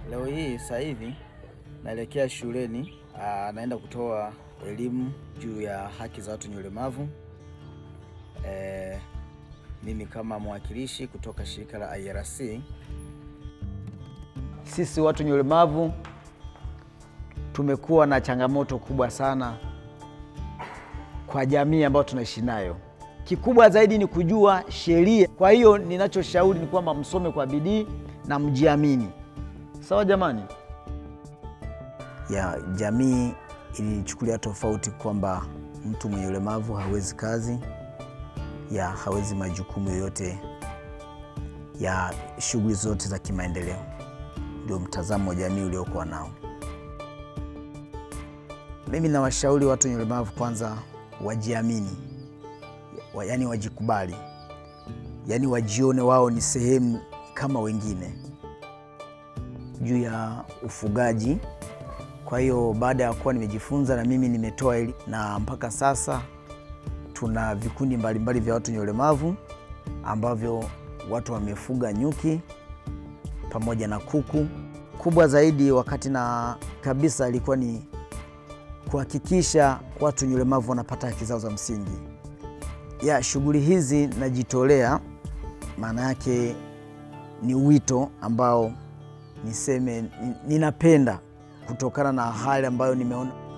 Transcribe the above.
Leo hii sasa hivi naelekea shuleni, aa, naenda kutoa elimu juu ya haki za watu wenye ulemavu. E, mimi kama mwakilishi kutoka shirika la IRC. Sisi watu wenye ulemavu tumekuwa na changamoto kubwa sana kwa jamii ambayo tunaishi nayo. Kikubwa zaidi ni kujua sheria. Kwa hiyo ninachoshauri ni kwamba msome kwa bidii na mjiamini. Sawa jamani? Ya jamii ilichukulia tofauti kwamba mtu mwenye ulemavu hawezi kazi, ya hawezi majukumu yoyote ya shughuli zote za kimaendeleo. Ndio mtazamo wa jamii uliokuwa nao. Mimi nawashauri watu wenye ulemavu kwanza wajiamini, wa, yaani wajikubali, yaani wajione wao ni sehemu kama wengine. Juu ya ufugaji, kwa hiyo baada ya kuwa nimejifunza na mimi nimetoa eli, na mpaka sasa tuna vikundi mbalimbali vya watu wenye ulemavu ambavyo watu wamefuga nyuki pamoja na kuku. Kubwa zaidi wakati na kabisa ilikuwa ni kuhakikisha watu wenye ulemavu wanapata haki zao za msingi. Ya shughuli hizi najitolea, maana yake ni wito ambao niseme ninapenda kutokana na hali ambayo nimeona